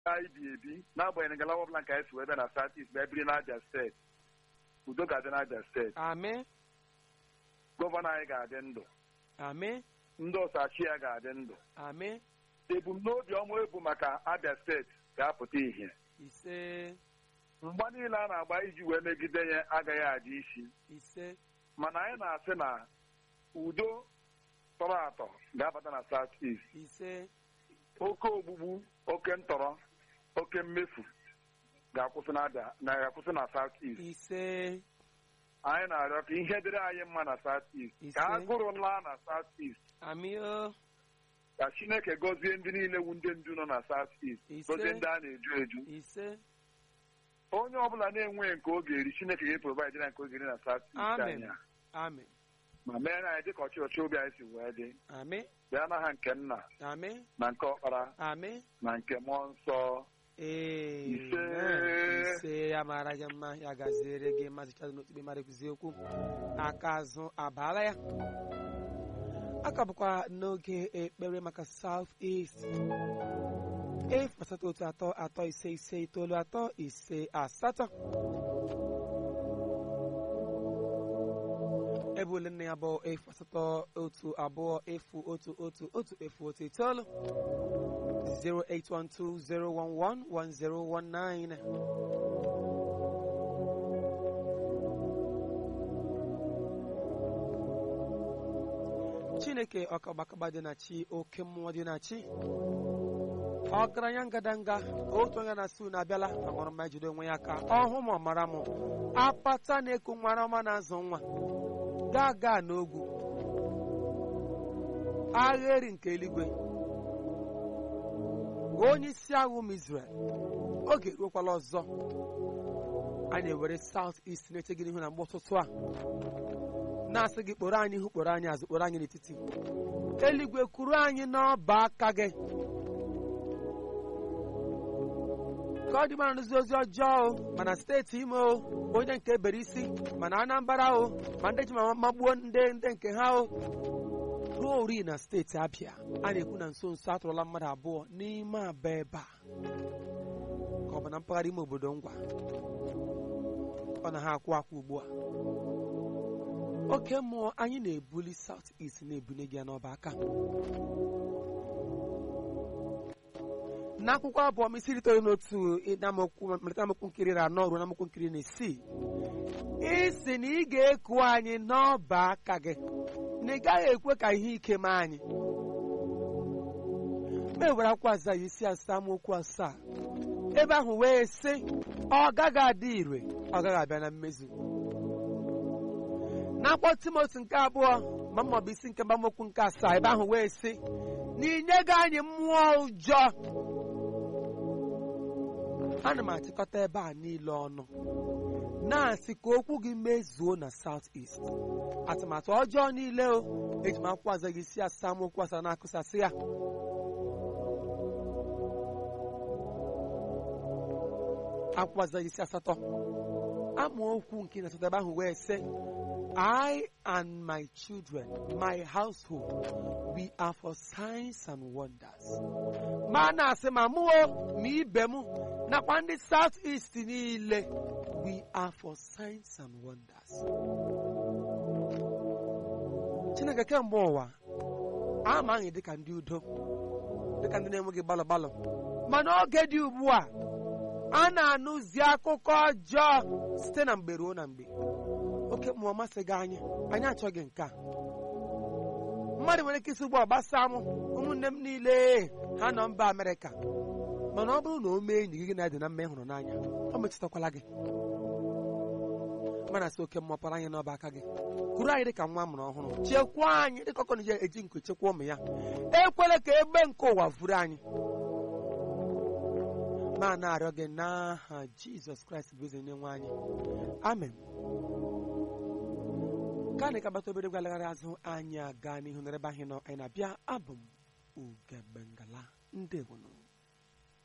anyị bi ebi n'agbanyeghị ngalaba ọbụla nke anyị si wee bịa na South East bịa biri n'Abia steeti udo ga-adị n'Abia steeti Amen. gọvanọ anyị ga-adị ndụ Amen. ndị ọsachi ya ga-adị ndụ Amen. ebumnobi ọma ebu maka Abia steeti ga-apụta ihe Ise. mgba niile a na-agba iji wee megide ya agaghị adị isi Ise. mana anyị na-asị na udo tọrọ atọ ga-abata na South East Ise. oke ogbugbu oke ntọrọ oke mmefu ga-akwụsị na Abia- na ga-akwụsị na South East Ise. anyị na-arịọ ka ihe dịrị anyị mma na South East Ise. ka agụrụ laa na South East Ami o. ka Chineke gọzie ndị niile wu ndị ndu nọ na South East Ise. gọzie ndị a na-eju eju Ise. onye ọbụla na-enweghị nke oge eri Chineke ga-eprovaid na nke oge eri na South East Amen. anyị a. Amen. ma mee na anyị dịka ọchịchị obi anyị si wee dị Amen. bịa n'aha nke nna Amen. na nke ọkpara Amen. na nke mmụọ nsọ Ise. Ise. Ise ya mara gị mma ya gaziere gị maazị Chadu n'otu ikpe mara ekuzi okwu aka azụ abaala ya aka bụkwa n'oge ekpere maka South East efu asatọ otu atọ atọ ise ise itoolu atọ ise asatọ ebe ole nne ya bụ efu asatọ otu abụọ efu otu otu otu efu otu itoolu 0812-011-1019 chineke ọkagbakagba dị na chi oke mmụọ dị na chi ọgaranya ngadanga otu onye na-asị unu abịala aṅụrụ mma jide onwe ya aka ọhụ ma ọ mara m akpata na-eku nwara ọma na-azụ nwa gaa gaa n'ogwu agha eri nke eluigwe onye isi agha ụmụ Israel oge eruokwala ọzọ anyị ewere South East na-eche gị n'ihu na mgbe ụtụtụ a na-asị gị kpọrọ anyị ihu kpọrọ anyị azụ kpọrọ anyị n'etiti eluigwe kwuru anyị n'ọba aka gị ka ọ dị mara nụzi ozi ọjọọ o mana steeti ime o onye nke bere isi mana Anambra o ma ndị ji ma magbuo ndị ndị nke ha o ruo ori na steeti Abịa a na-ekwu na nso nso atụrụla mmadụ abụọ n'ime aba ebe a ka ọ bụ na mpaghara ime obodo ngwa ọ na ha akwụ akwụ ugbu a oke mmụọ anyị na-ebuli South East na-ebunye gị ya n'ọba aka n'akwụkwọ abụọ m isi itoolu n'otu malite amaokwu nkiri na anọ ruo na amaokwu nkiri na isii isi na ị ga-eku anyị n'ọba aka gị na ị gaghị ekwe ka ihe ike mee anyị ma ewere akwụkwọ aza ya isi asaa amaokwu asaa ebe ahụ wee sị ọ gaghị adị ire ọ gaghị abịa na mmezu n'akwụkwọ timoti nke abụọ ma maọbụ isi nke mbamokwu nke asaa ebe ahụ wee sị na inyego anyị mmụọ ụjọ ana m achịkọta ebe a niile ọnụ na-asị ka okwu gị mezuo na South East atụmatụ ọjọọ niile o eji m akwụkwọ aza gị isi asaa amaokwu asaa na-akụsasị ya akwụkwọ aza gị isi asatọ amaokwu nke na-asatọ ebe ahụ wee sị I and my children, my household, we are for signs and wonders. Ma na-asị ma mụo ma ibe m nakwa ndị South East niile, we are for signs and wonders. Chineke kemgbe ụwa ama anyị dịka ndị udo dịka ndị na-enweghị gbalọ gbalọ mana oge dị ugbu a a na-anụzi akụkọ ọjọọ site na mgbe ruo na mgbe oke mmụọ masị gị anyị anyị achọghị nke a mmadụ nwere ike isi ugbu a gbasaa m ụmụnne m niile ha nọ mba Amerịka mana ọ bụrụ na o mee enyi gị na-adị na mma ịhụrụ n'anya ọ metụtakwala gị mana sị oke mmụọ para anyị n'ọba aka gị kwuru anyị dịka nwa mụrụ ọhụrụ chekwaa anyị dịka ọkọ na eji nku chekwa ụmụ ya ekwela ka egbe nke ụwa vuru anyị ma na-arịọ gị n'aha Jizọs Kraịst bụ eze nye nwe anyị amen ka anyị kabata obere gwalegharị azụ anyị aga n'ihu n'ebe anyị nọ anyị na-abịa abụ m Ugegbe Ngala ndewono